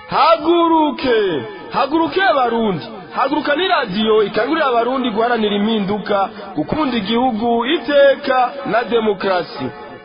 haguruke haguruke abarundi haguruka ni radiyo ikangurira abarundi guharanira impinduka gukunda igihugu iteka na demokarasi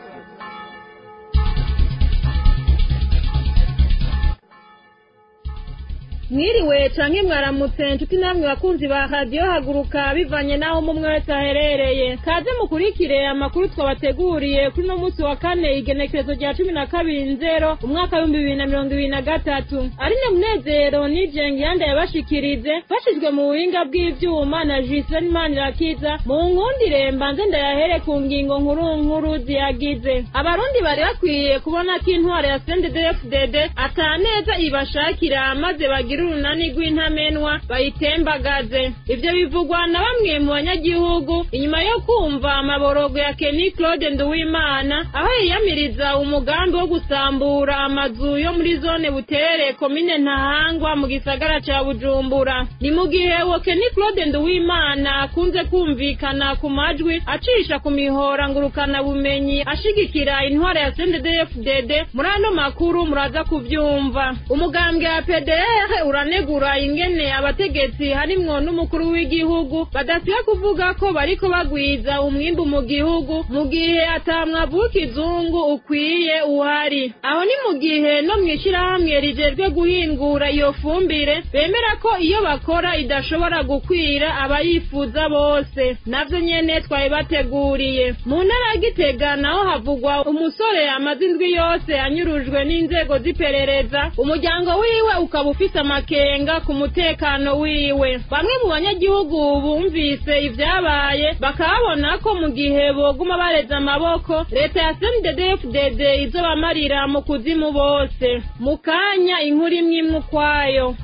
mwiriwe canke mwaramutse inshuti namwe bakunzi ba radiyo haguruka bivanye n'aho mumwe wese aherereye kaze mukurikire amakuru twabateguriye kuri uno munsi wa kane igenekerezo rya cumi na kabiri nzero umwaka w'ibihumbi bibiri na mirongo ibiri na gatatu arine munezero nijenge yanda yabashikirize fashijwe mu buhinga bw'ivyuma na jiseni manirakiza mu nkundire mbanze ndayahere ku ngingo nkuru nkuru ziyagize abarundi bari bakwiye kubona ko intwaro ya sendedefudede ataneza ibashakira maze bagira urunani rw'intamenwa bayitembagaze ivyo bivugwa na bamwe mu banyagihugu inyuma yo kumva amaborogo ya Kenny Claude Nduwimana aho yiyamiriza umugambi wo gusambura amazu yo muri zone Butere komine Ntahangwa mu gisagara ca Bujumbura ni mu gihe wo Kenny Claude Nduwimana akunze kumvikana ku majwi acisha ku mihora ngurukana bumenyi ashigikira intwara ya CNDD-FDD muri ano makuru muraza kuvyumva umugambwe wa PDR uranegura ingene abategetsi harimwo n'umukuru w'igihugu badasiba kuvuga ko bariko bagwiza umwimbu mu gihugu mu gihe atamwavu w'ikizungu ukwiye uhari aho ni mu gihe no mw'ishirahamwe rijejwe guhingura iyo fumbire bemera ko iyo bakora idashobora gukwira abayifuza bose navyo nyene twari bateguriye mu ntara ya Gitega naho havugwa umusore amaze indwi yose anyurujwe n'inzego z'iperereza umuryango wiwe ukaba ufise amakenga ku mutekano wiwe bamwe mu banyagihugu bumvise ivyabaye bakabona ko mu gihe boguma bareza amaboko leta ya CNDD-FDD izobamarira mu kuzimu bose mu kanya inkuru imwe imwe ukwayo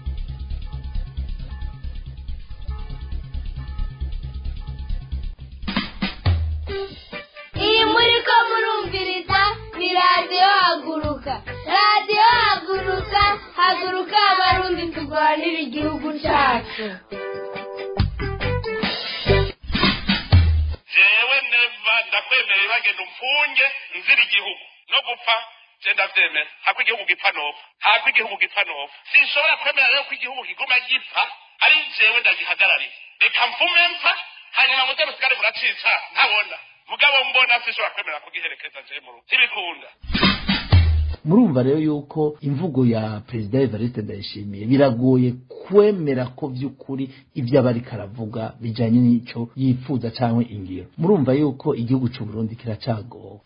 iyi muri ko murumviriza ni radiyo haguruka radiyo haguruka haguruka abarundi turwanira igihugu cyacu jewe neva ndakwemerera bagenda umfunge nzira igihugu no gupfa je ndavyemera hako igihugu gipfa nopfa hako igihugu gipfa nopfa sinshobora kwemera rero ko igihugu kiguma gipfa ari jewe ndagihagarariye reka mfume mpfa hanyuma muze musigare muracica ntabona mugabo mbona sinshobora kwemera kugiherekeza je mu rugo ntibikunda murumva rero yuko imvugo ya perezida evariste ndayishimiye biragoye kwemera ko by'ukuri ibyo aba ariko aravuga bijanye n'ico yifuza canke ingiro murumva yuko igihugu c'uburundi kiracagowe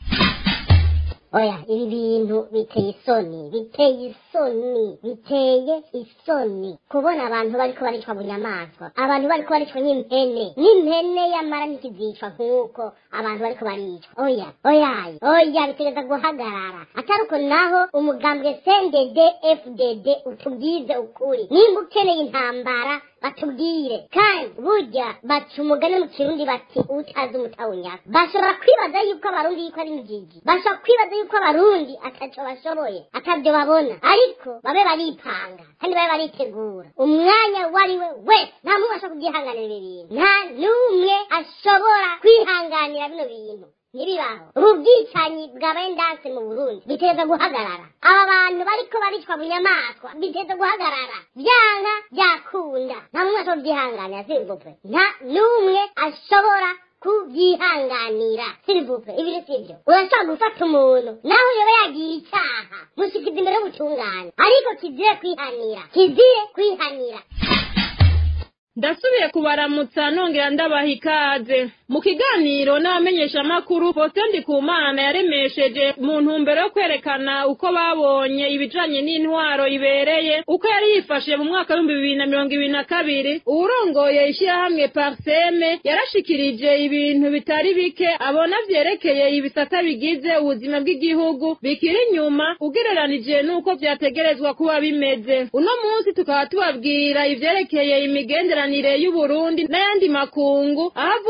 oya ibi bintu biteye isoni biteye isoni biteye isoni kubona abantu bariko baricwa bunyamaswa abantu bariko baricwa nk'impene n'impene yamara ntikizicwa nk'uko abantu bariko baricwa oya oyaye oya bitegereza guhagarara atari uko naho umugambwe cndd fdd utubwize ukuri nimba ukeneye intambara batubwire kandi burya baca umugani mu kirundi bati utazi umutawunyaka bashobora kwibaza yuko abarundi yuko ari injiji bashobora kwibaza yuko abarundi ataco bashoboye atabyo babona ariko babe baripanga kandi babe baritegura umwanya wari we wese nta muntu ashobora kubyihanganira ibi bintu nta n'umwe ashobora kwihanganira bino bintu ntibibaho ubu bwicanyi bwabaye ndanse mu burundi biteza guhagarara aba bantu bariko baricwa bunyamaswa biteza guhagarara vyanga byakunda nta muntu ashobora kubyihanganira sirivupe nta n'umwe ashobora kubyihanganira sirivupe ibiri sivyo urashobora gufata umuntu naho yoba yagiye icyaha mushikiza imbere y'ubutungane ariko kizire kwihanira kizire kwihanira ndasubiye kubaramutsa nongera ndabaha ikaze mu kiganiro n'abamenyeshamakuru Faustin Ndikumana yaremesheje mu ntumbero yo kwerekana uko babonye ibijanye n'intwaro ibereye uko yari yifashe mu mwaka w'ibihumbi bibiri na mirongo ibiri na kabiri uwurongoye ishyirahamwe Parseme yarashikirije ibintu bitari bike abona vyerekeye ibisata bigize ubuzima bw'igihugu bikiri inyuma ugereranije n'uko vyategerezwa kuba bimeze uno munsi tukaba tubabwira ivyerekeye imigenderanire y'Uburundi n'ayandi makungu aho avuga ko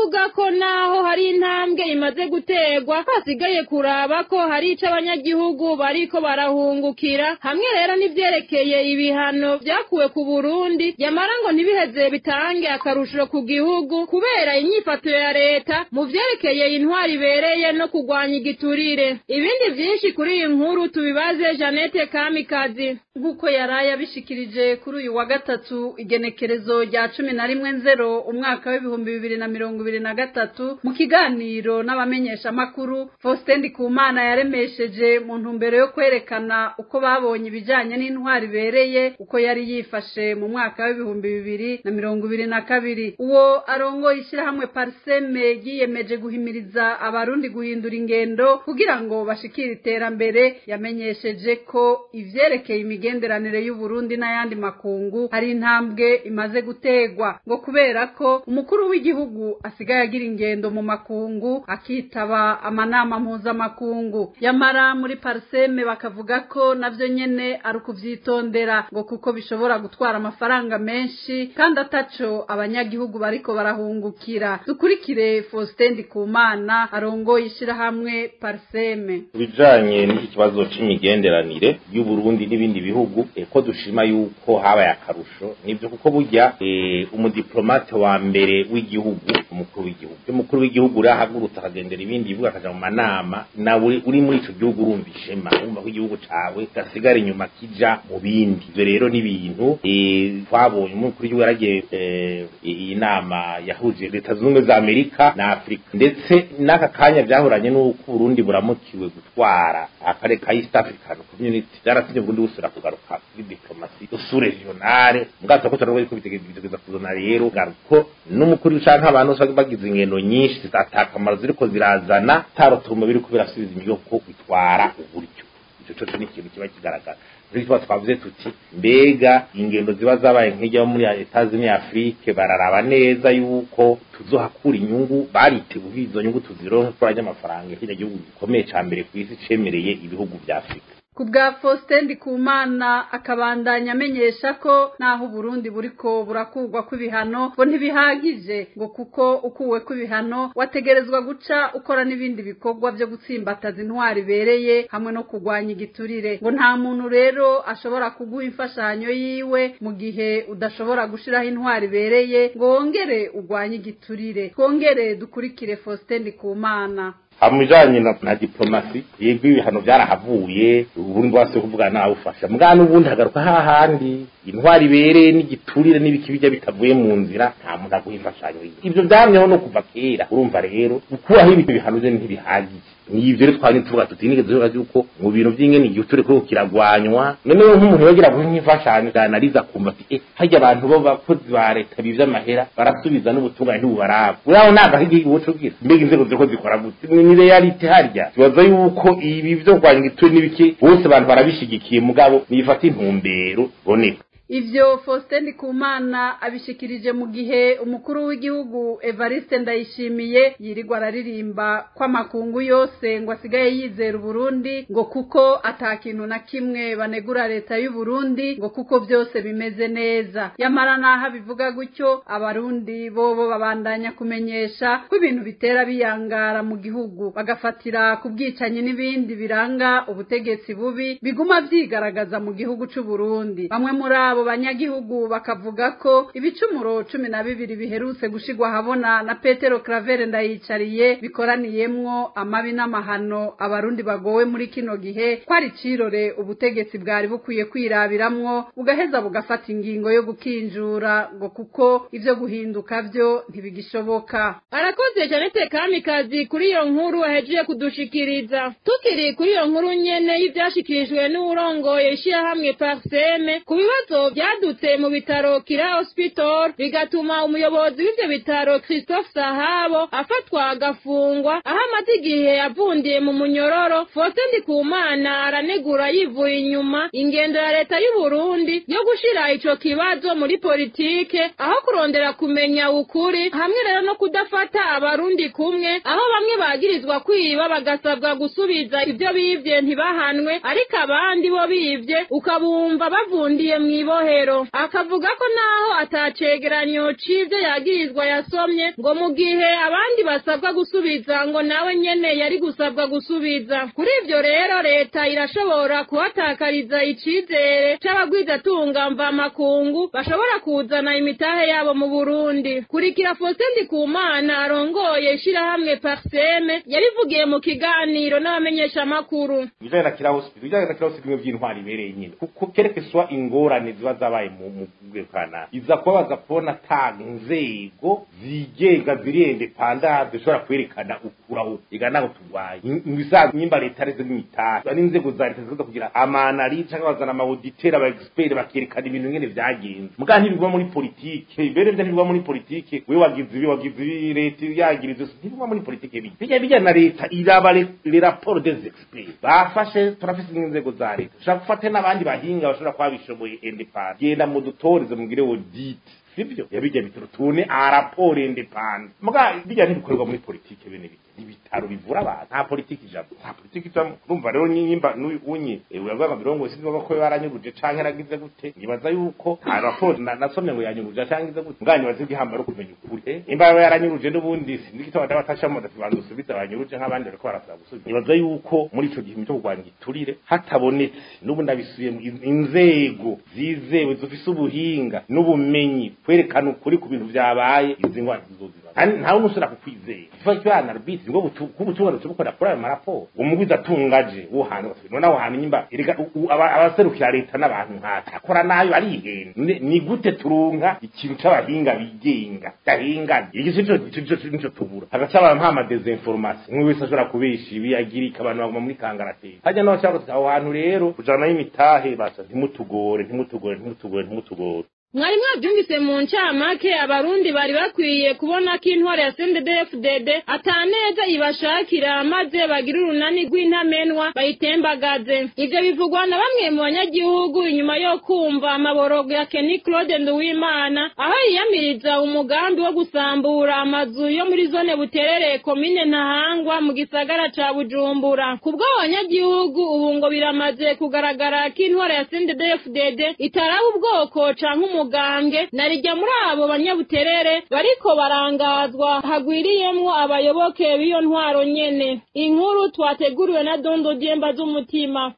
naho hari intambwe imaze guterwa hasigaye kuraba ko hari ico abanyagihugu bariko barahungukira hamwe rero n'ivyerekeye ibihano vyakuwe ku Burundi yamara ngo ntibiheze bitange akarusho ku gihugu kubera inyifato ya leta mu vyerekeye intwari ibereye no kurwanya igiturire ibindi vyinshi kuri iyi nkuru tubibaze Janete Kamikazi nk'uko yaraye abishikirije kuri uyu wa gatatu igenekerezo rya cumi na rimwe nzero umwaka w'ibihumbi bibiri na mirongo ibiri na gatatu mu kiganiro n'abamenyeshamakuru Faustin Ndikumana yaremesheje mu ntumbero yo kwerekana uko babonye ibijanye n'intwari ibereye uko yari yifashe mu mwaka w'ibihumbi bibiri na mirongo ibiri na kabiri uwo arongoye ishyirahamwe pariseme yiyemeje guhimiriza abarundi guhindura ingendo kugira ngo bashikire iterambere yamenyesheje ko ivyerekeye imigenderanire y'uburundi n'ayandi makungu hari intambwe imaze gutegwa ngo kubera ko umukuru w'igihugu asigaye agira ingendo mu makungu akitaba amanama mpuzamakungu yamara muri pariseme bakavuga ko navyo nyene ari ukuvyitondera ngo kuko bishobora gutwara amafaranga menshi kandi ataco abanyagihugu bariko barahungukira dukurikire Faustin Ndikumana arongoye ishirahamwe pariseme bijanye n'iki kibazo c'imigenderanire y'uburundi n'ibindi bihugu eh, ko dushima yuko habaye akarusho nivyo kuko burya eh, umudiplomate wa mbere w'igihugu umukuru w'igihugu umukuru w'igihugu uri ahagurutse akagendera ibindi bihugu akaja mu manama nawe uri muri ico gihugu urumva ishema urumva ko igihugu cawe gasigara inyuma kija mu bindi ivyo rero ni ibintu eh, twabonye umukuru w'igihugu yaragiye eh, iyi nama yahuje leta zunze ubumwe za amerika na afurika ndetse n'aka kanya vyahoranye n'uko uburundi buramukiwe gutwara akarere ka east african community vyarasinye uburundi busubira kugaruka kuri diplomasi usuregionale mbwato ko turavuga ko bitegeza kuzana rero garuko n'umukuru canke abantu bose bagize ingendo nyinshi zitakamaro ziriko zirazana tarotuma biriko birasubiza imigo ko bitwara uburyo ico coco ni ikintu kiba kigaragara muri tuba twavuze tuti mbega ingendo ziba zabaye nk'ijya muri Etats-Unis Afrique bararaba neza yuko tuzohakura inyungu bariteguye izo nyungu tuzironka ko amafaranga kino gihugu gikomeye ca mbere ku isi cemereye ibihugu vya Afrika ku bwa Faustin Ndikumana akabandanya amenyesha ko naho Burundi buriko burakurwa kw'ibihano ngo ntibihagije ngo kuko ukuwe kw'ibihano wategerezwa guca ukora n'ibindi bikorwa vyo gutsimbataza intwari ibereye hamwe no kurwanya igiturire ngo nta muntu rero ashobora kuguha imfashanyo yiwe mu gihe udashobora gushiraho intwari ibereye ngo wongere urwanye igiturire twongere dukurikire Faustin Ndikumana hamujanye na, na diplomasi yego ibihano byarahavuye uburundi bwase kuvuga nawe ufasha mbwa n'ubundi hagaruka hahandi intwari ibereye n'igiturire n'ibiki bijya bitavuye mu nzira nta muntu aguha imfashanyo ibyo byamyeho no kuva kera urumva rero gukuraho ibi bihano byo ntibihagije nivyo rero twari tuvuga tuti nigeze tuvuga yuko mu bintu by'ingene igihe turi ko kiragwanywa noneho nk'umuntu yagira ngo nk'imfashanyo ganariza kumva ati eh harya abantu bo bakozi ba leta bivye amahera barasubiza n'ubutungane ntibubaraba uraho ntabwo ari igihugu cubwira mbega inzego ziriko zikora gute ni realite harya tubaza yuko ibi vyo kurwanya igituri n'ibiki bose abantu barabishigikiye mugabo nifata intumbero boneka ivyo Faustin Ndikumana abishikirije mu gihe umukuru w'igihugu Evariste Ndayishimiye yirirwa araririmba ko amakungu yose ngo asigaye yizera Burundi ngo kuko ata kintu na kimwe banegura leta y'u Burundi ngo kuko byose bimeze neza yamara naho bivuga gutyo abarundi bobo babandanya kumenyesha ko ibintu bitera biyangara mu gihugu bagafatira ku bwicanyi n'ibindi biranga ubutegetsi bubi biguma vyigaragaza mu gihugu c'u Burundi bamwe muri abo banyagihugu bakavuga ko ibicumuro cumi na bibiri biherutse gushigwa habona na Petero Claver ndayicariye bikoraniyemwo amabi n'amahano abarundi bagowe muri kino gihe kwari cirore ubutegetsi bwari bukwiye kwirabiramwo bugaheza bugafata ingingo yo gukinjura ngo kuko ivyo guhinduka vyo ntibigishoboka arakoze Janete Kamikazi kuri iyo nkuru ahejeje kudushikiriza tukiri kuri iyo nkuru nyene y'ivyashikirijwe n'urongoye ishirahamwe Parseme ku bibazo vyadutse mu bitaro Kira Hospital bigatuma umuyobozi w'ivyo bitaro Christophe Sahabo afatwa agafungwa aho amaze igihe yavundiye mu munyororo Faustin Ndikumana aranegura yivuye inyuma ingendo ya leta y'u Burundi yo gushira ico kibazo muri politike aho kurondera kumenya ukuri hamwe rero no kudafata abarundi kumwe aho bamwe bagirizwa kwiba bagasabwa gusubiza ivyo bivye ntibahanwe ariko abandi bo bivye ukabumva bavundiye mw'iboro mabohero akavuga ko naho atacegeranyo c'ivyo yagirizwa yasomye ngo mu gihe abandi basabwa gusubiza ngo nawe nyene yari gusabwa gusubiza kuri ivyo rero leta irashobora kuhatakariza icizere c'abagwizatunga mvamakungu bashobora kuzana imitahe yabo mu burundi kurikira faustin ndikumana arongoye ishirahamwe parseme yarivugiye mu kiganiro n'abamenyeshamakuru ibijanye na kira hospital ibijanye na kira hospital bimwe by'intwari ibereye nyine kuko kereke swa ingorane ziba zabaye mu mu bwekana iza kubabaza kubona ta nzego zigenga ziri independant zishobora kwerekana ukuraho igana naho turwaye ibisanzwe nyimba leta arizo n'imitahe ari inzego za leta ziza kugira amanari cyangwa bazana amawuditeri aba expert bakerekana ibintu ngene vyagenze muga ntibigwa muri politike ibere byo ntibigwa muri politike we wagize ibi wagize ibi leta yagiriza ntibigwa muri politike bijya bijya bijya na leta iraba le rapport des experts bafashe turafise inzego za leta ushaka gufata n'abandi bahinga bashobora kuba bishoboye independent genda mu dutorize mugire audit sivyo yabijya bitaro tune araporo independent muga bijya ntibikorerwa muri politike bene bijya ibitaro bivura abantu nta politiki ijambo nta politiki ijambo urumva rero nyimba unye uravuga ngo ngo sinzi ko baranyuruje canke yaragize gute nibaza yuko nta raporo nasomye ngo yanyuruje canke ize gute mugani bazi gihambara kumenya ukuri imba yaba yaranyuruje n'ubundi sinzi kitaba dabatashamo ndatubanza usubiza abanyuruje nk'abandi bariko barasaba gusubiza nibaza yuko muri ico gihe cyo kurwanya igiturire hatabonetse n'ubu ndabisubiyemo inzego zizewe zifise ubuhinga n'ubumenyi kwerekana ukuri ku bintu vyabaye izi ngwara zizozira kandi ntawe umusura kukwizera kiva cyana rubisi ngo kubutunga tubukora kuri ayo maraporo umugwiza atungaje wo hantu none aho hantu nyimba erega abaserukira leta n'abantu nkata akora nayo arihenda ni gute turunka ikintu c'abahinga bigenga dahinga iki cyo nico tubura hagaca abantu nk'ama desinformation umwe wese ashobora kubesha ibi agirika abantu baguma muri kangarateye hajya naho cyangwa aho hantu rero kujana y'imitahe basa ntimutugore ntimutugore ntimutugore ntimutugore mwari mwabyumvise mu ncamake abarundi bari bakwiye kubona ko intwaro ya CNDD-FDD ataneza ibashakira maze bagira urunani rw'intamenwa bayitembagaze ivyo bivugwa na bamwe mu banyagihugu inyuma yo kumva amaborogo ya Kenny Claude Nduwimana aho yiyamiriza umugambi wo gusambura amazu yo muri zone buterere komine Ntahangwa mu gisagara ca Bujumbura kubwo abanyagihugu ubu ngo biramaze kugaragara ko intwaro ya CNDD-FDD itaraba ubwoko canke umugambwe narijya muri abo banyabuterere bariko barangazwa hagwiriyemwo abayoboke b'iyo ntwaro nyene inkuru twateguriwe na dondo dyemba z'umutima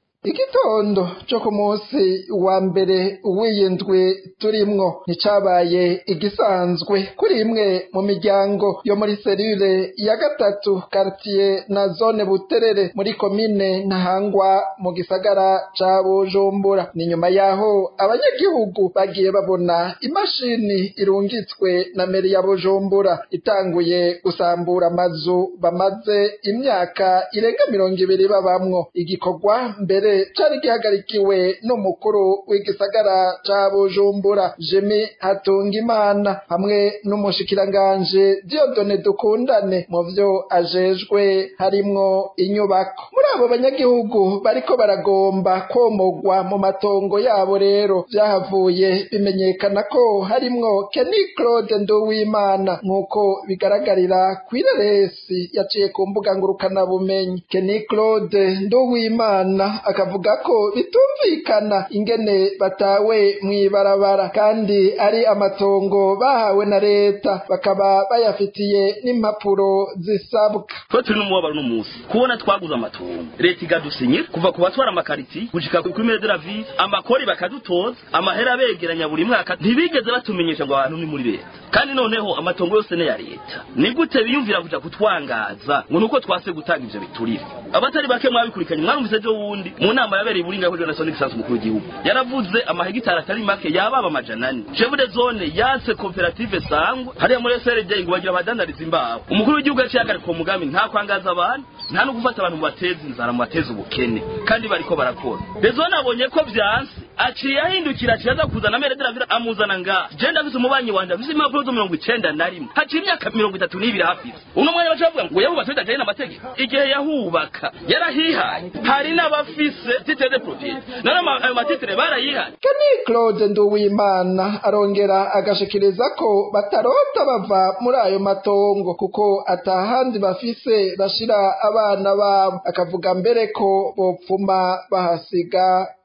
igitondo cyo ku munsi wa mbere w'iyindwi turimwo nticabaye igisanzwe kuri imwe mu miryango yo muri serire ya gatatu karitiye na zone buterere muri komine ntahangwa mu gisagara ca bujumbura ni nyuma yaho abanyagihugu bagiye babona imashini irungitswe na meri ya bujumbura itanguye gusambura amazu bamaze imyaka irenga mirongo ibiri babamwo igikorwa mbere cari gihagarikiwe n'umukuru w'igisagara ca bujumbura jimi hatungimana hamwe n'umushikiranganje diodone dukundane mu vyo ajejwe harimwo inyubako muri abo banyagihugu bariko baragomba komogwa mu matongo yabo rero vyahavuye bimenyekana ko harimwo keni claude nduwimana nk'uko bigaragarira kw'ireresi yaciye ku mbuga ngurukanabumenyi keni claude nduwimana akavuga ko bitumvikana ingene batawe mw'ibarabara kandi ari amatongo bahawe na leta bakaba bayafitiye n'impapuro zisabwa twe turi n'umubabaro n'umunsi kubona twaguze amatongo leta igadusinyira kuva ku batwara amakariti gushika kuri mere de la ville amakori bakadutoza amahera begeranya buri mwaka ntibigeze batumenyesha ngo abantu ni muri leta kandi noneho amatongo yose ni ya leta ni gute biyumvira kuja kutwangaza ngo nuko twase gutanga ivyo biturire abatari bake mwabikurikanye mwarumvise ejo wundi mu nama yabereye iburinga ko Johnson Gisansu umukuru w'igihugu yaravuze amahegitari atari make yababa amajana ane chef de zone yase koperative sangwa hariya muri SRD ngo bagira abadandariza imbaho umukuru w'igihugu yaciye agarika uwo mugambi nta kwangaza abantu nta no gufata abantu mu bateza inzara mu bateza ubukene kandi bariko barakora de zone abonye ko vyanse aciye ahindukira aciye aza kuzana mere de la ville amuzana nga je ndafise umubanyi wanje afise impapuro zo mirongo icenda na rimwe haciye imyaka mirongo itatu n'ibiri hafise uno mwanya baca bavuga ngo yahubatse bidajaye n'amategeko igihe yahubaka yarahihaye hari n'abafise titre de propriété none ayo matitre barayihaye keni claude nduwimana arongera agashikiriza ko batarota bava muri ayo matongo kuko atahandi bafise bashira abana babo akavuga mbere ko bopfuma bahasiga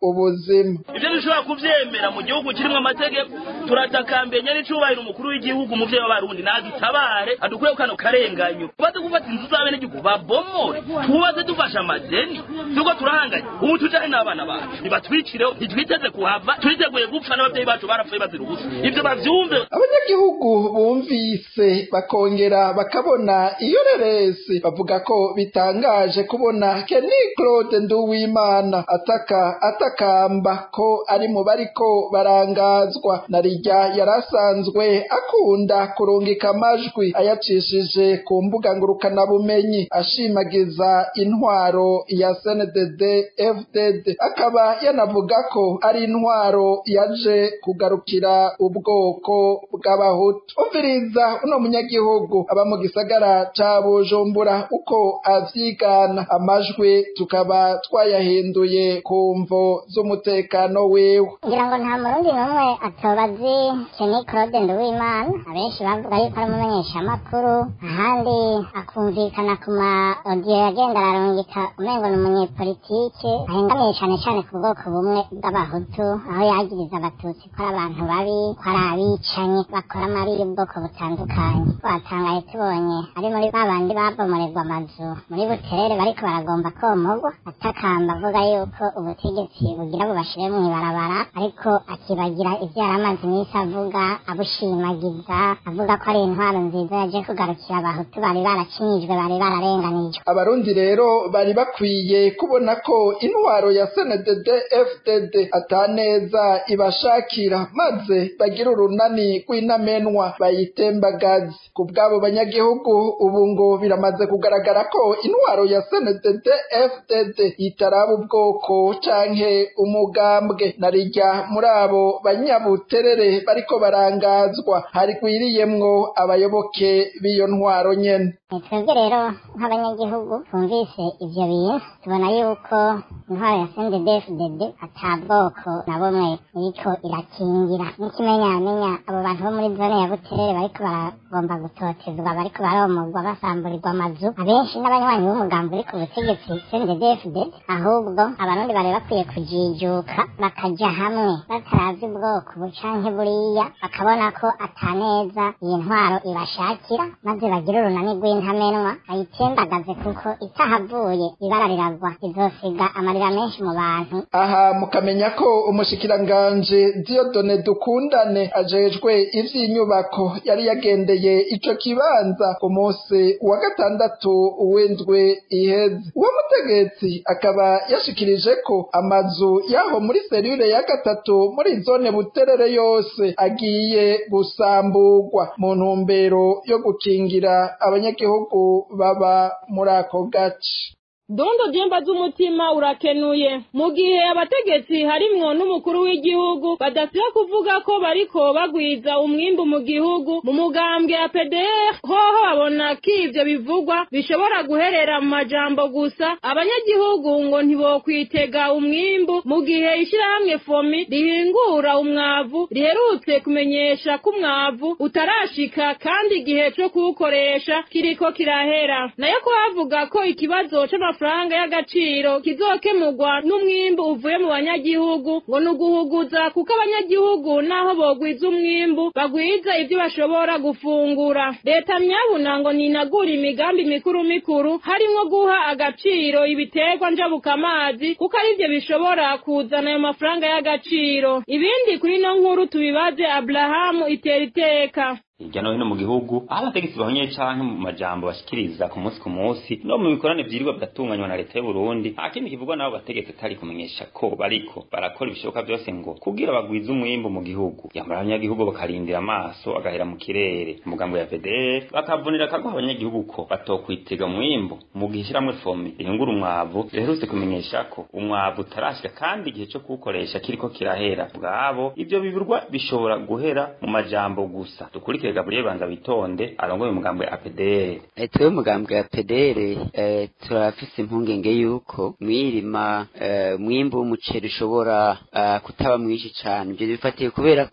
ubuzima ivyo dushobora kuvyemera mu gihugu kirimwo amategeko turatakambenya n'icubahiro umukuru w'igihugu umuvyeyi w'abarundi nadutabare adukureho kano karenganyo tubaze gufata inzu z'abenegihugu babomore tubaze dufashe amadeni tuko turahanganye ubu tujane n'abana bacu nibatwikireho ntitwiteze kuhava twiteguye gupfa n'abavyeyi bacu barapfuye bazira ubusa ivyo bavyumve abanyagihugu bumvise bakongera bakabona iyo reresi bavuga ko bitangaje kubona Kenny Claude Nduwimana ataka atakamba ko ari mu bariko barangazwa na rijya yarasanzwe akunda kurungika amajwi ayacishije ku mbuga ngurukana bumenyi ashimagiza intwaro ya CNDD FDD akaba yanavuga ko ari intwaro yaje kugarukira ubwoko bw'abahutu umviriza uno munyagihugu aba mu gisagara ca Bujumbura uko avyigana amajwi tukaba twayahinduye ku mvo z'umutekano wiwe ngira ngo nta murundi n'umwe atoba azi Kenny Claude Nduwimana abenshi bavuga yuko ari umumenyeshamakuru ahandi akumvikana ku ma audio yagenda ararungika umengo ni umunyepolitike ahengamiye cane cane ku bwoko bumwe bw'abahutu aho yagiriza abatutsi ko ari abantu babi ko ari abicanyi bakora amabi y'ubwoko butandukanye twatangaye tubonye ari muri ba bandi babomorerwa amazu muri buterere bariko baragomba komogwa atakamba avuga yuko ubutegetsi bugira bubashire mu ibarabara ariko akibagira ivyo yari amaze iminsi avuga abushimagiza avuga ko ari intwaro nziza yaje kugarukira abahutu bari baracinyijwe bari bararenganijwe abarundi rero bari bakwiye kubona ko intwaro ya CNDD FDD ataneza ibashakira maze bagira urunani rw'intamenwa bayitembagaze ku bw'abo banyagihugu ubu ngo biramaze kugaragara ko intwaro ya CNDD FDD itaraba ubwoko canke umugambwe na rijya muri abo banyabuterere bariko barangazwa harigwiriyemwo abayoboke b'iyo ntwaro nyene twebwe rero nk'abanyagihugu twumvise ivyo bintu tubona yuko intwaro ya CNDD-FDD ata bwoko na bumwe iriko irakingira n'ikimenyamenya abo bantu bo muri zone ya buterere bariko baragomba gutotezwa bariko baromogwa basamburirwa amazu abenshi n'abanywanyi b'umugambi uri ku butegetsi CNDD-FDD ahubwo abarundi bari bakwiye kujijuka bakaja hamwe bataravye ubwoko bucanke buriya bakabona ko ataneza iyi ntwaro ibashakira maze bagira urunani rw'intamenwa bayitembagaze kuko itahavuye ibara riragwa izosiga amarira menshi mu bantu aha mukamenya ko umushikiranganje Diodone Dukundane ajejwe ivy'inyubako yari yagendeye ico kibanza ku munsi wa gatandatu w'indwi iheze uwo mutegetsi akaba yashikirije ko amazu yaho muri serire ya gatatu muri zone buterere yose agiye gusamburwa mu ntumbero yo gukingira abanyagihugu baba muri ako gace dondo jemba z'umutima urakenuye mu gihe abategetsi harimwo n'umukuru w'igihugu badasiba kuvuga ko bariko bagwiza umwimbu mu gihugu mu mugambwe ya PDR hoho babona ko ivyo bivugwa bishobora guherera mu majambo gusa abanyagihugu ngo ntibokwitega umwimbu mu gihe ishirahamwe fomi rihingura umwavu riherutse kumenyesha ko umwavu utarashika kandi igihe co kuwukoresha kiriko kirahera nayo ko bavuga ko ikibazo c'amafaranga amafaranga y'agaciro kizokemurwa n'umwimbu uvuye mu banyagihugu ngo ni uguhuguza kuko abanyagihugu naho bogwiza umwimbu bagwiza ibyo bashobora gufungura leta myabuna ngo ninagura imigambi mikuru mikuru harimwo guha agaciro ibiterwa njabukamazi kuko arivyo bishobora kuzana ayo mafaranga y'agaciro ibindi kuri ino nkuru tubibaze aburahamu itera iteka hirya no hino mu gihugu aho abategetsi bahonye canke mu majambo bashikiriza ku munsi ku munsi no mu bikorane vyirirwa biratunganywa na leta y'u Burundi nta kindi kivugwa n'abo bategetsi atari kumenyesha ko bariko barakora ibishoboka byose ngo kugira bagwize umwimbu mu gihugu yamara abanyagihugu bakarindira amaso agahera mu kirere umugambo ya PDR bakavunira akaguha abanyagihugu ko batokwitega umwimbu mu gihe ishiramwe fomi rihingura umwavu riherutse kumenyesha ko umwavu utarashika kandi igihe co kuwukoresha kiriko kirahera bwabo ivyo biburwa bishobora guhera mu majambo gusa dukurikire Gabriel Banza bitonde arongoye umugambwe ya PDR Etwe umugambwe ya PDR eh, turafise impungenge yuko mwirima eh, mwimbu w'umuceri ushobora uh, kutaba mwinshi cane ivyo bifatiye kubera ko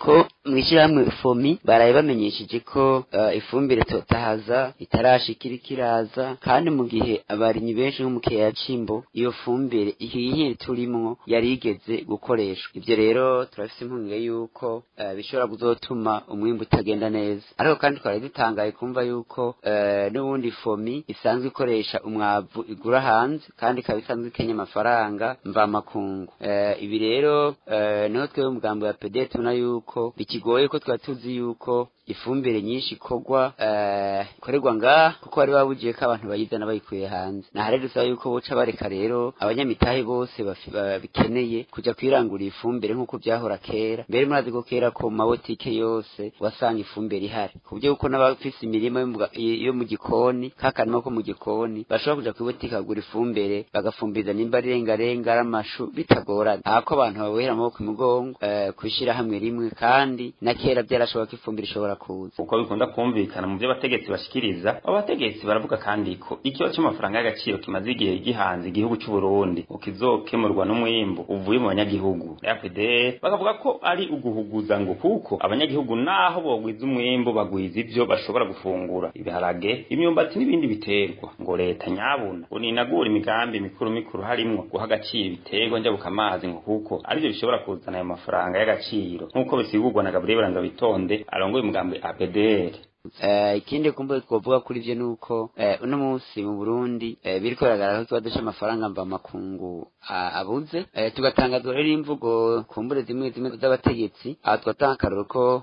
mw'ishyirahamwe fomi baraye bamenyesheje ko uh, ifumbire totahaza itarashikira ikiraza kandi mu gihe abarimyi benshi nko mu kiyaya cimbo iyo fumbire ihiye turimwo yari igeze gukoreshwa ivyo rero turafise impungenge yuko uh, bishobora kuzotuma umwimbu utagenda neza ariko kandi twari dutangaye kumva yuko uh, n'ubundi fomi isanzwe ikoresha umwavu igura hanze kandi ikaba isanzwe ikenya amafaranga mvamakungu uh, ibi rero uh, niho twebwe umugambi wa pede tubona yuko bikigoye ko twaba tuzi yuko ifumbire nyinshi ikorwa ikorerwa ngaha kuko bari babugiye ko abantu bayizana bayikuye hanze naha rero dusaba yuko boca bareka rero abanyamitahe bose bikeneye kuja kwirangura ifumbire nk'uko byahora kera mbere murazi ko kera ko mu mabotike yose wasanga ifumbire ihari ku buryo yuko n'abafise imirima yo mu gikoni kakanima ko mu gikoni bashobora kuja kwibotike kagura ifumbire bagafumbiza nimba ari rengarenga ari amashu bitagorana ahako abantu babohera amaboko imugongo kwishira hamwe rimwe kandi na kera byarashoboka ko ifumbire ishobora kuza uko bikunda kumvikana mu byo abategetsi bashikiriza abategetsi baravuga kandi ko ikibazo cy'amafaranga y'agaciro kimaze igihe gihanze igihugu cy'u Burundi ukizokemurwa n'umwimbu uvuye mu banyagihugu FDL bakavuga ko ari uguhuguza ngo kuko abanyagihugu naho bogwiza umwimbu bagwiza ivyo bashobora gufungura ibiharage imyumbati n'ibindi biterwa ngo leta nyabuna uninagura imigambi mikuru mikuru harimwo guha agaciro ibiterwa njabuka amazi ngo kuko arivyo bishobora kuzana ayo mafaranga y'agaciro nk'uko bisigurwa na Gabriel Banza bitonde arongoye umugambi APDR ikindi kumbe twovuga kuri ivyo nuko uno munsi mu Burundi biriko biragaragara ko ikibazo c'amafaranga mva makungu abuze tugatangazwa rero imvugo kumbure zimwe zimwe z'abategetsi aha twatanga akaroro ko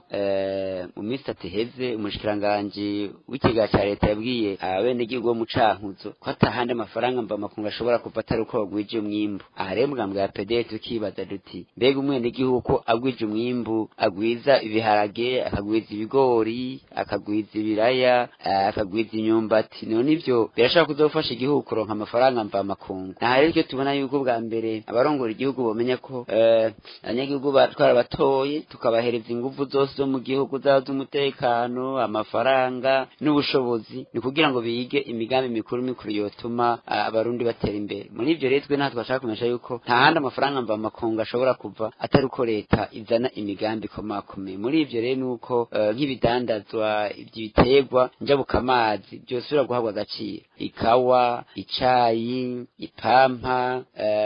mu minsi itatu iheze umushikiranganji w'ikigega ca leta yabwiye abenegihugu bo mu cankuzo ko atahandi amafaranga mva makungu ashobora kuva atari uko bagwije umwimbu aha rero mugambwe ya pede tukibaza duti mbega umwenegihugu ko agwije umwimbu agwiza ibiharage akagwiza ibigori akagwiza ibiraya akagwiza imyumbati none ivyo birashobora kuzofasha igihugu kuronka amafaranga mva makungu naha rero icyo tubona yuko bwa mbere abarongora igihugu bomenya ko abanyagihugu batwara batoye tukabahereza ingufu zose zo mu gihugu zaba z'umutekano amafaranga n'ubushobozi ni kugira ngo bige imigambi mikuru mikuru yotuma abarundi batera imbere muri ivyo rero twe nta twashaka kumesha yuko nta handi amafaranga mva makungu ashobora kuva atari uko leta izana imigambi ikomakomeye muri ivyo rero nuko nk'ibidandazwa ibiterwa njabuka amazi byosubira guhabwa agaciro ikawa icayi ipampa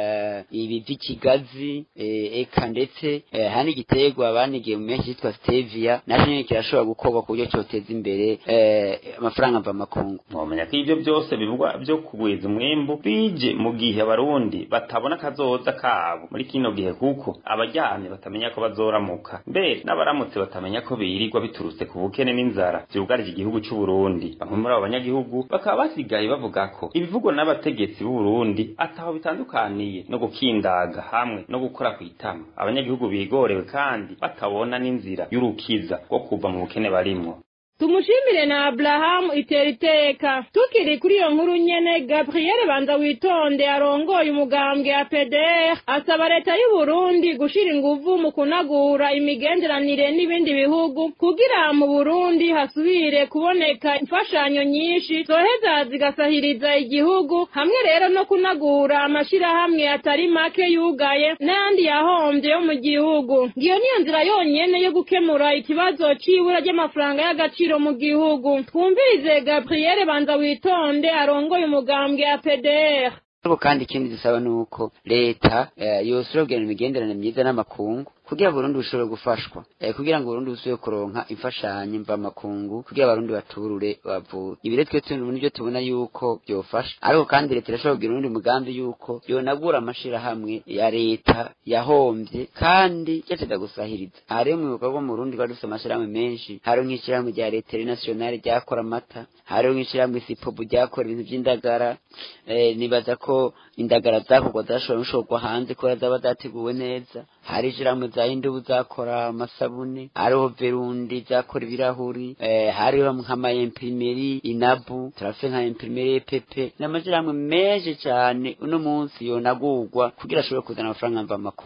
ibi vy'ikigazi eka ndetse hari igiterwa banigiye mu menshi cyitwa stevia naco nyene kirashobora gukorwa ku buryo coteza imbere amafaranga mva makungu mwomenya ko ivyo byose bivugwa vyo kugwiza umwimbu bije mu gihe abarundi batabona akazoza kabo muri kino gihe kuko abaryamye batamenya ko bazoramuka mbere n'abaramutse batamenya ko birirwa biturutse ku bukene n'inzara vyugarije igihugu c'u Burundi bamwe muri abo banyagihugu bakaba basigaye bavuga ko ibivugwa n'abategetsi b'u Burundi ataho bitandukaniye no gukindaga hamwe no gukora kwitama abanyagihugu bigorewe kandi batabona n'inzira y'urukiza rwo kuva mu bukene barimwo tumushimire na aburahamu itera iteka tukiri kuri iyo nkuru nyene gabriel banza witonde arongoye umugambwe ya pdr asaba leta y'u burundi gushira inguvu mu kunagura imigenderanire n'ibindi bihugu kugira mu burundi hasubire kuboneka imfashanyo nyinshi zoheza zigasahiriza igihugu hamwe rero no kunagura amashirahamwe atari make yugaye n'ayandi yahombye yo mu gihugu ngiyo niyo nzira yonyene yo gukemura ikibazo c'ibura ry'amafaranga y'agaciro mu gihugu twumvirize gabriel banza witonde arongoye umugambwe ya pdr ariko kandi ikindi dusaba ni uko leta yosubira kugirana imigenderanire myiza n'amakungu kugira Burundi bushobore gufashwa eh, kugira ngo Burundi busubire kuronka imfashanyo mva makungu kugira abarundi baturure bavure ibi rero twe tubona nibyo tubona yuko byofasha ariko kandi leta irashobora kugira urundi mugambi yuko yonagura amashirahamwe ya leta yahombye kandi yateza gusahiriza aha rero mu bikorwa mu Burundi twari dufite amashirahamwe menshi hariho nk'ishirahamwe rya leta nationale ryakora amata hariho nk'ishirahamwe sipobu ryakora ibintu by'indagara eh, nibaza ko indagara zakorwa zashobora gushorwa hanze kubera zaba zateguwe neza hari ishirahamwe za indubu zakora amasabune hariho verundi zakora ibirahuri eh, hariho nk'ama imprimeri inabu turafite nka imprimeri pepe n'amashirahamwe menshi cyane uno munsi yonagurwa kugira ashobore kuzana amafaranga mva makungu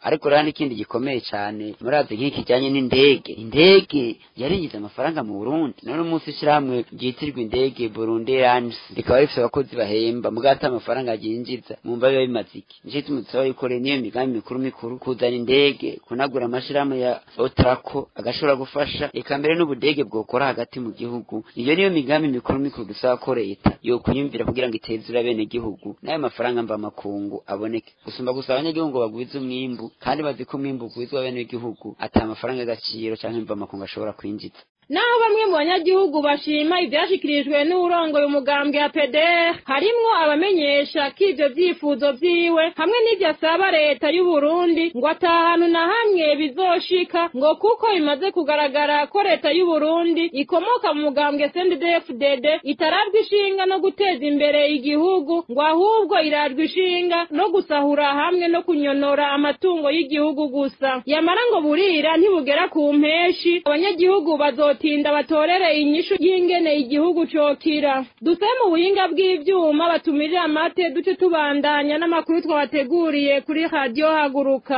ariko rero n'ikindi gikomeye cyane murazi nk'iki kijyanye n'indege indege yarinjiza amafaranga mu burundi none umunsi ishyirahamwe ryitirwa indege burundi airlines rikaba rifite abakozi bahemba mugata amafaranga ryinjiza mwumva biba bimaze iki nicyo gituma dusaba yuko rero niyo migambi mikuru mikuru kuzana indege kunagura amashirahamwe ya otrako agashobora gufasha eka mbere n'ubudege bwokora hagati mu gihugu iyo niyo migambi mikuru mikuru dusaba ko leta yokwiyumvira kugira ngo itezure bene gihugu n'ayo mafaranga mva makungu aboneke gusumba gusa abanyagihugu ngo bagwize umwimbu kandi bazi ko umwimbu ugwizwa bene w'igihugu ata amafaranga y'agaciro canke mva makungu ashobora kwinjiza naho bamwe mu banyagihugu bashima ibyashyikirijwe n'uwurongoye umugambwe ya peder harimwo abamenyesha ko ibyo byifuzo byiwe hamwe n'ibyo asaba leta y'u Burundi ngo atahanu na hamwe bizoshika ngo kuko bimaze kugaragara ko leta y'u Burundi ikomoka mu mugambwe CNDD-FDD itararwa ishinga no guteza imbere igihugu ngo ahubwo irarwa ishinga no gusahura hamwe no kunyonora amatungo y'igihugu gusa yamara ngo burira ntibugera ku mpeshi abanyagihugu bazo tinda batorere inyishu y'ingene igihugu cokira duse mu buhinga bw'ivyuma batumirira amate duce tubandanya n'amakuru twabateguriye kuri radiyo haguruka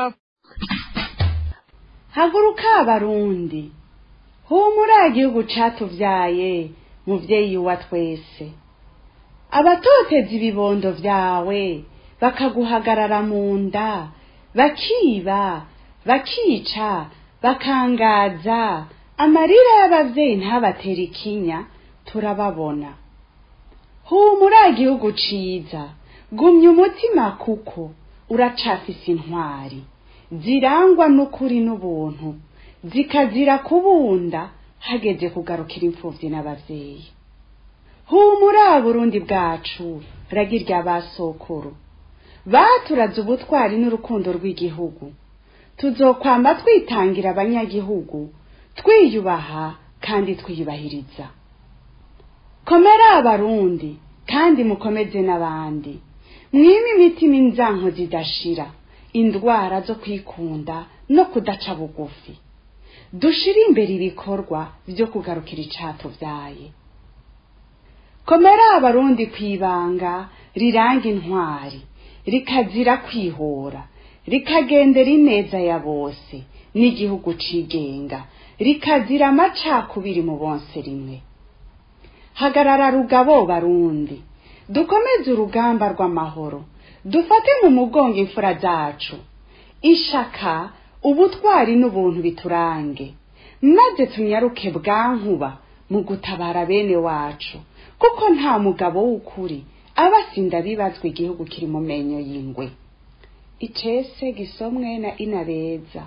haguruka abarundi humura igihugu catuvyaye muvyeyi wa twese abatoteza ibibondo vyawe bakaguhagarara mu nda bakiba bakica bakangaza amarira y'abavyeyi ntabatera ikinya turababona humura igihugu ciza gumya umutima kuko uracafise intwari zirangwa n'ukuri n'ubuntu zikazira kubunda hageze kugarukira imfuvyi n'abavyeyi humura burundi bwacu ragirya basokuru baturaze ubutwari n'urukundo rw'igihugu tuzokwamba twitangira abanyagihugu twiyubaha kandi twiyubahiriza komera abarundi kandi mukomeze n'abandi mwime imitima inzanko zidashira indwara zo kwikunda no kudaca bugufi dushire imbere ibikorwa byo kugarukira icatuvyaye komera abarundi kwibanga riranga intwari rikazira kwihora rikagendera ineza ya bose n'igihugu cigenga rikazira amacakubiri mu bonse rimwe hagarara rugabo barundi dukomeze urugamba rw'amahoro dufate mu mugongo imfura zacu ishaka ubutwari n'ubuntu biturange maze tunyaruke bwankuba mu gutabara bene wacu kuko nta mugabo w'ukuri aba asinda bibazwa igihugu kiri mu menyo y'ingwe icese gisomwe na inabeza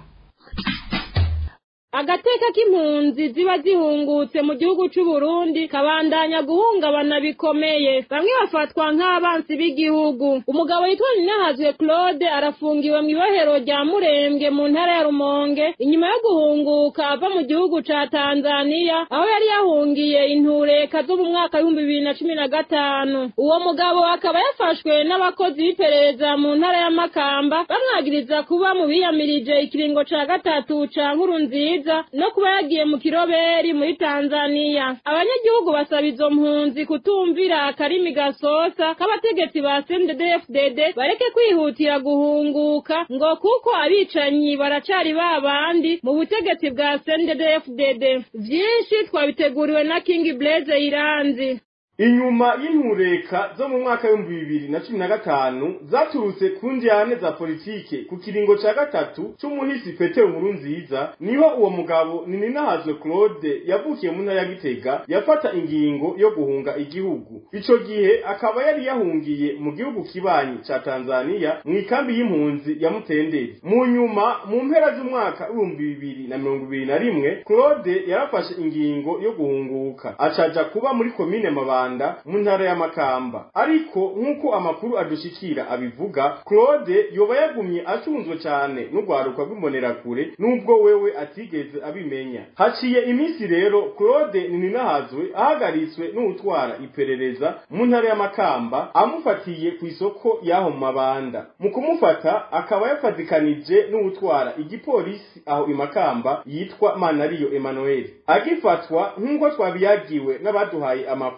agateka k'impunzi ziba zihungutse mu gihugu c'u Burundi kabandanya guhungabana bikomeye bamwe bafatwa nk'abansi b'igihugu umugabo yitwa Ninahazwe Claude arafungiwe mu ibohero rya Murembwe mu ntara ya Rumonge inyuma yo guhunguka ava mu gihugu ca Tanzania aho yari yahungiye intureka zo mu mwaka w'ibihumbi bibiri na cumi na gatanu uwo mugabo akaba yafashwe n'abakozi b'iperereza mu ntara ya Makamba bamwagiriza kuba mu biyamirije ikiringo ca gatatu ca nkuru nziza no kuba yagiye mu kiroberi muri Tanzania abanyagihugu basaba izo mpunzi kutumvira akarimi gasosa k'abategetsi ba CNDD-FDD bareke kwihutira guhunguka ngo kuko abicanyi baracari babandi mu butegetsi bwa CNDD-FDD vyinshi twabiteguriwe na King Blaze Iranzi inyuma y'intureka zo mu mwaka w'ibihumbi bibiri na cumi na gatanu zaturutse ku njyane za politike ku kiringo ca gatatu c'umuhisi petero nkuru nziza niho uwo mugabo nininahazwe claude yavukiye mu ntara ya gitega yafata ingingo yo guhunga igihugu ico gihe akaba yari yahungiye mu gihugu kibanyi ca tanzaniya mu ikambi y'impunzi ya mutenderi mu nyuma mu mpera z'umwaka w'ibihumbi bibiri na mirongo ibiri na rimwe claude yarafashe ingingo yo guhunguka acaja kuba muri komine mabanda mu ntara ya Makamba ariko nk'uko amakuru adushikira abivuga Claude yoba yagumye acunzwe cyane n'urwaruka rw'imbonerakure nubwo wewe atigeze abimenya haciye iminsi rero Claude Nininahazwe ahagaritswe n'utwara iperereza mu ntara ya Makamba amufatiye ku isoko y'aho mu mabanda mu kumufata akaba yafatikanije n'utwara igipolisi aho i Makamba yitwa Manariyo Emmanuel agifatwa nk'uko twabiyagiwe n'abaduhaye amakuru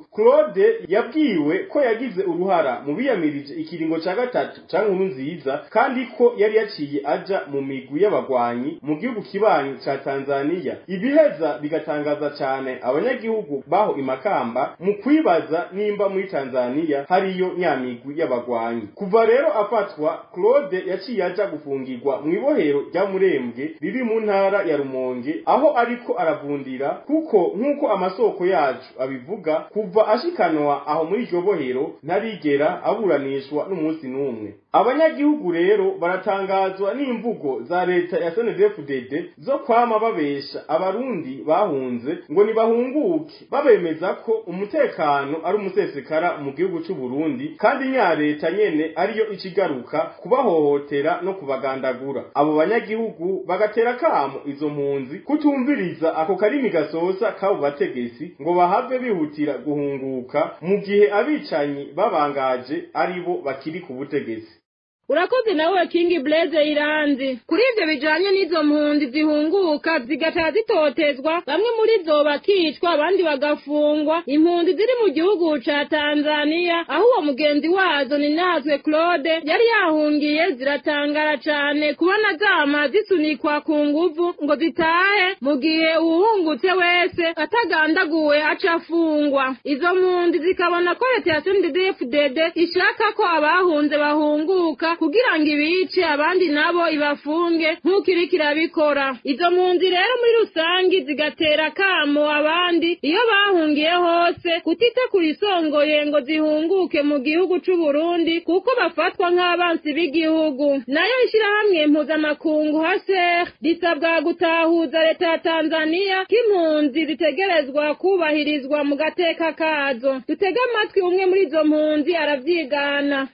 claude yabwiwe ko yagize uruhara mu biyamirije ikiringo ca gatatu ca nkuru nziza kandi ko yari yaciye aja mu migwi y'abagwanyi mu gihugu kibanyi ca tanzaniya ibiheza bigatangaza cane abanyagihugu baho imakamba mu kwibaza nimba muri tanzaniya hariyo nyamigwi y'abagwanyi kuva rero afatwa claude yaciye aja gufungirwa mu ibohero rya murembwe riri mu ntara ya rumonge aho ariko aravundira kuko nk'uko amasoko yacu abivuga kuva ashikanwa aho muri iryo bohero ntarigera aburanishwa n'umunsi n'umwe abanyagihugu rero baratangazwa n'imvugo za leta ya snedfdd zo kwama babesha abarundi bahunze ngo nibahunguke babemeza ko umutekano ari umusesekara mu gihugu c'u Burundi kandi nya leta nyene ariyo ikigaruka kubahohotera no kubagandagura abo banyagihugu bagatera kamo izo mpunzi kutumviriza ako karimi gasoza kabo bategetsi ngo bahave bihutira guhunguka mu gihe abicanyi babangaje aribo bakiri ku butegetsi urakoze nawe kingi blaze iranzi kuri ivyo bijanye n'izo mpunzi zihunguka zigataha zitotezwa bamwe muri zo bakicwa abandi bagafungwa impunzi ziri mu gihugu ca tanzaniya aho uwo mugenzi wazo ni natwe claude yari yahungiye ziratangara cane kubona zama zisunikwa ku nguvu ngo zitahe mu gihe uwuhungutse wese atagandaguwe aca afungwa izo mpunzi zikabona ko leta ya sndfdd ishaka ko abahunze bahunguka kugira ngo ibice abandi nabo ibafunge nk'uko iriko irabikora izo mpunzi rero muri rusangi zigatera kamo abandi iyo bahungiye hose kutita kurisongoye ngo zihunguke mu gihugu c'u Burundi kuko bafatwa nk'abansi b'igihugu nayo ishirahamwe mpuzamakungu haser risabwa gutahuza leta ya Tanzania k'impunzi zitegerezwa kubahirizwa mu gateka kazo dutege amatwi umwe muri izo mpunzi aravyigana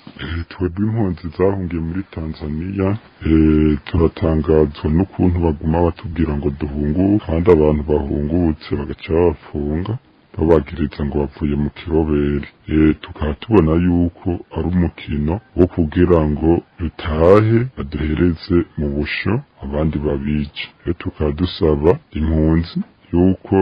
twebwe impunzi zahungiye muri tanzaniya turatangazwa n'ukuntu baguma batubwira ngo duhunguke kandi abantu bahungutse bagaca babafunga babagiriza ngo bavuye mu kiroberi tukaba tubona yuko ari umukino wo kugira ngo dutahe baduhereze mu busho abandi babice tukaba dusaba impunzi yuko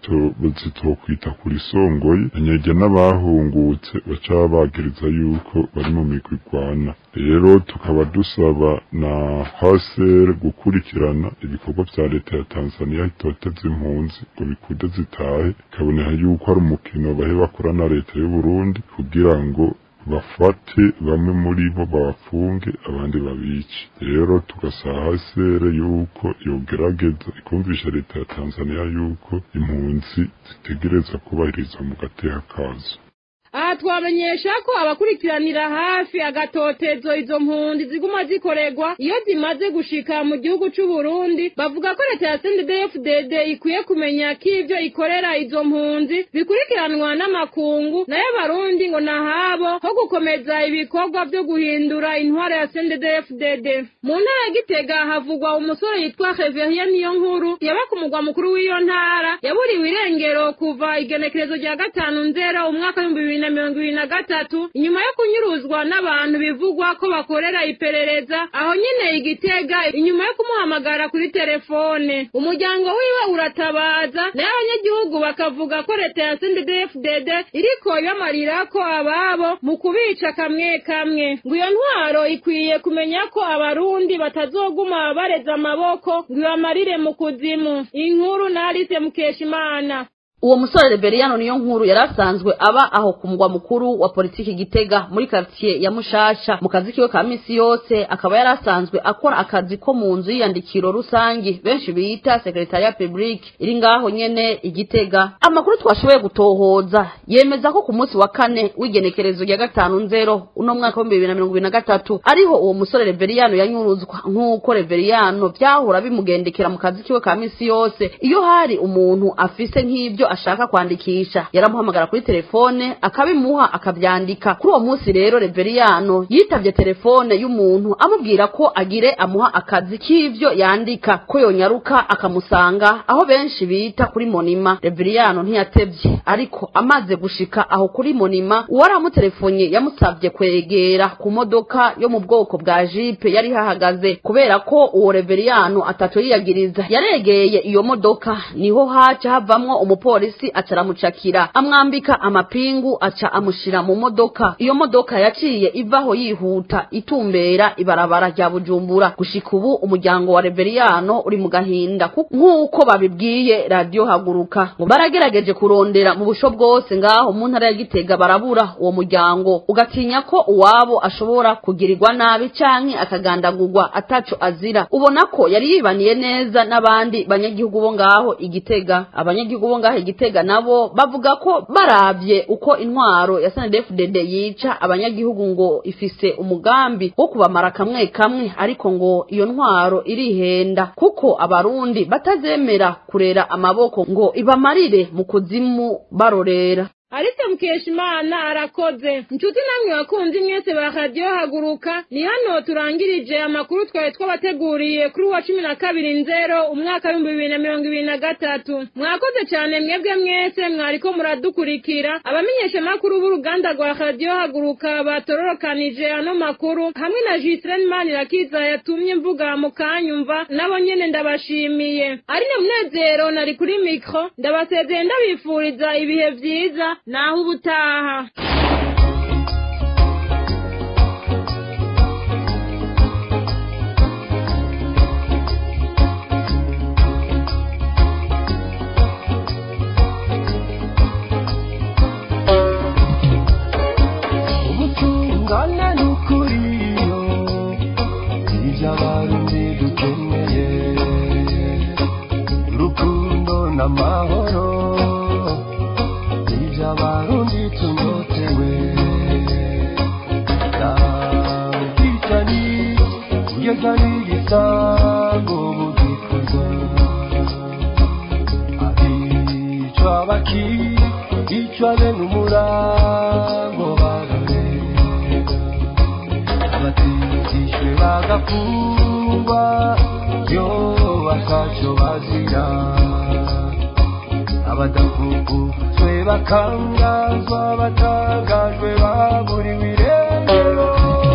zitokwita kuri songoye anyege n'abahungutse baca bagiriza yuko bari mu migwi igwana rero tukaba dusaba na haser gukurikirana ibikorwa vya leta ya tanzaniya itoteza impunzi ngo bikude zitahe ikaboneka yuko ari umukino bahe bakora na leta y'uburundi kugira ngo bafate bamwe muri bo babafunge abandi babice rero tugasaba hasere yuko yogerageza ikumvisha leta ya tanzaniya yuko impunzi zitegereza kubahirizwa mu gateka kazo aha twamenyesha ko abakurikiranira hafi agatotezo izo mpunzi ziguma zikorerwa iyo zimaze gushika mu gihugu c'u Burundi bavuga ko leta ya CNDD-FDD ikwiye kumenya ko ivyo ikorera izo mpunzi bikurikiranwa n'amakungu nayo barundi ngo nahabo ho gukomeza ibikorwa vyo guhindura intwaro ya CNDD-FDD mu ntara ya Gitega havugwa umusore yitwa Reverien niyo nkuru yaba ku mugwa mukuru w'iyo ntara yaburiwe irengero kuva igenekerezo rya gatanu nzero umwaka w'ibihumbi bibiri na mirongo ibiri na gatatu inyuma yo kunyuruzwa n'abantu bivugwa ko bakorera iperereza aho nyine igitega inyuma yo kumuhamagara kuri telefone umuryango wiwe uratabaza nayo abanyagihugu bakavuga ko leta ya CNDD-FDD iriko ibamarira ko ababo mu kubica kamwe kamwe ngo iyo ntwaro ikwiye kumenya ko abarundi batazoguma bareza amaboko ngo ibamarire mu kuzimu inkuru na Alice Mukeshimana uwo musore Reberiyano niyo nkuru yari asanzwe aba aho ku mugwa mukuru wa politiki Gitega muri quartier ya Mushasha mu kazi kiwe ka misi yose akaba yari asanzwe akora akazi ko mu nzu y'iyandikiro rusangi benshi bita secretariat public iri ngaho nyene igitega amakuru twashoboye gutohoza yemeza ko ku munsi wa kane w'igenekerezo rya gatanu nzero uno mwaka wa bibiri na mirongo ibiri na gatatu ariho uwo musore Reberiyano yanyuruzwa nk'uko Reberiyano vyahora bimugendekera mu kazi kiwe ka misi yose iyo hari umuntu afise nk'ivyo ashaka kwandikisha yaramuhamagara kuri telefone akabimuha akabyandika kuri uwo munsi rero reveriyano yitavye telefone y'umuntu amubwira ko agire amuha akazi k'ivyo yandika ko yonyaruka akamusanga aho benshi bita kuri monima reveriyano ntiyatevye ariko amaze gushika aho kuri monima uwari amutelefonye yamusavye kwegera ku modoka yo mu bwoko bwa jipe yari hahagaze kubera ko uwo reveriyano atatu yiyagiriza yaregeye iyo modoka niho haca havamwo umupolisi umupolisi aca aramucakira amwambika amapingu aca amushira mu modoka iyo modoka yaciye ivaho yihuta itumbera ibarabara rya bujumbura gushika ubu umuryango wa reveriyano uri mu gahinda nk'uko babibwiye radiyo haguruka ngo baragerageje kurondera mu busho bwose ngaho mu ntara ya gitega barabura uwo muryango ugatinya ko uwabo ashobora kugirirwa nabi canke akagandagurwa ataco azira ubona ko yari yibaniye neza n'abandi banyagihugu bo ngaho igitega abanyagihugu bo ngaho igitega nabo bavuga ko baravye uko intwaro ya snedfdd yica abanyagihugu ngo ifise umugambi wo kubamara kamwe kamwe ariko ngo iyo ntwaro irihenda kuko abarundi batazemera kurera amaboko ngo ibamarire mu kuzimu barorera Alice Mukeshimana arakoze inshuti namwe bakunzi mwese ba radio haguruka ni hano turangirije amakuru twari twabateguriye kuri wa cumi na kabiri nzero umwaka w'ibihumbi bibiri na mirongo ibiri na gatatu mwakoze cyane mwebwe mwese mwariko muradukurikira abamenyesha makuru b'uruganda rwa radio haguruka batororokanije ano makuru hamwe na Gisren Manirakiza yatumye mvuga mu kanyumva nabo nyene ndabashimiye ari ne munezero nari kuri mikro ndabasezeye ndabifuriza ibihe vyiza naho ubutaha ubutungane n'ukuriyo ibyo abarundi dukeneye urukundo n'amahoro ibyo abarundi tunyotewe ubwicanyi kugeza n'igisango bugikorwa abicwa bakicwa bene umurango bararega abatishwe bagafungwa yo bakaco bazira abadakukutswe bakangazwa batangajwe baburiwe irengero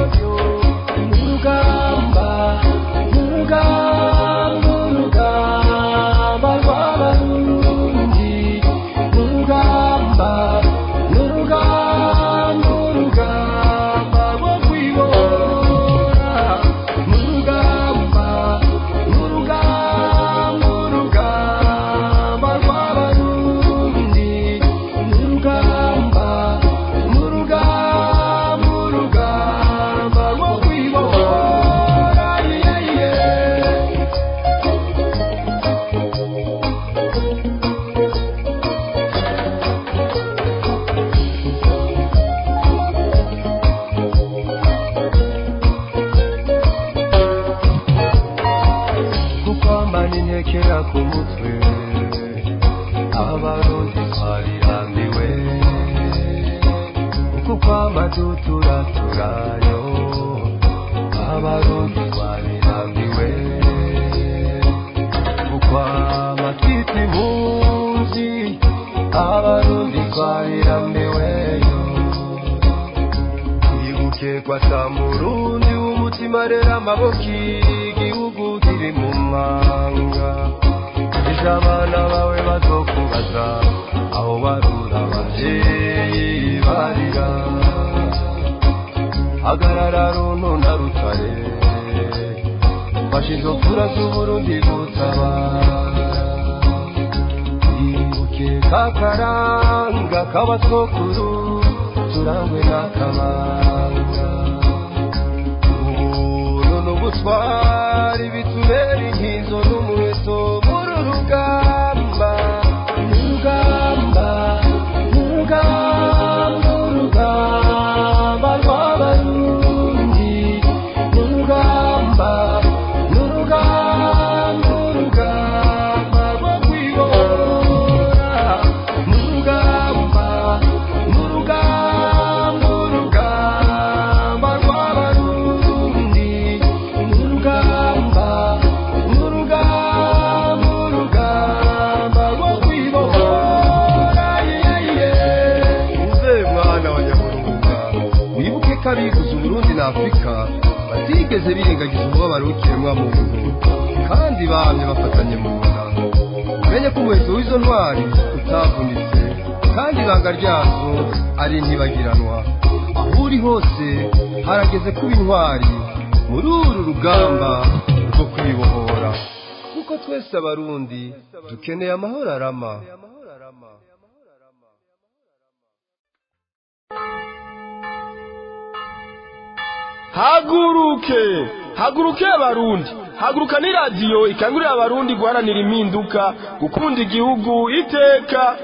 urugamba urugamba urugamba rw'abarundi urugamba urugamba urugamba rwo kwibora urugamba urugamba urugamba rw'abarundi urugamba urugamba urugamba rwo kwibora yeah, yeah. kukwambana intekera ku mutwe abarundi twarirambiwe uku kwama duturaturayo abarundi twarirambiwe ukwama twita impunzi abarundi twarirambiweyo twibuke kwata murundi w'umutima rero amaboko igihugu kiri mu mwanga ejo abana bawe bazokubaza aho barura abavyeyi barira hagarara runo na rutare mfashe izo mfura z'uburundi gutabara twibuke kakaranga k'abatwokuru turangwe n'akabanga ubuntu n'ubutwari bitubera inkizo n'umuheto muri urugamba urugamba urugamba urugamba rw'abarundi urugamba urugamba urugamba rwo kwibora urugamba urugamba urugamba rw'abarundi urugamba urugamba urugamba rwo kwibora uze mwana wa nyamurunga wibuke ko abivuze uburundi na afurika batigeze birengagiza umubabaro w'ikiremwa muntu kandi bamye bafatanye mu nda umenye ko umuheto w'izo ntwari utavunitse kandi ibanga ryazo ari ntibagiranwa aho uri hose harageze kuba intwari muri uru rugamba rwo kwibohora kuko twese abarundi dukeneye amahoro arama haguruke haguruke abarundi haguruka ni radiyo ikangurira abarundi guharanira impinduka gukunda igihugu iteka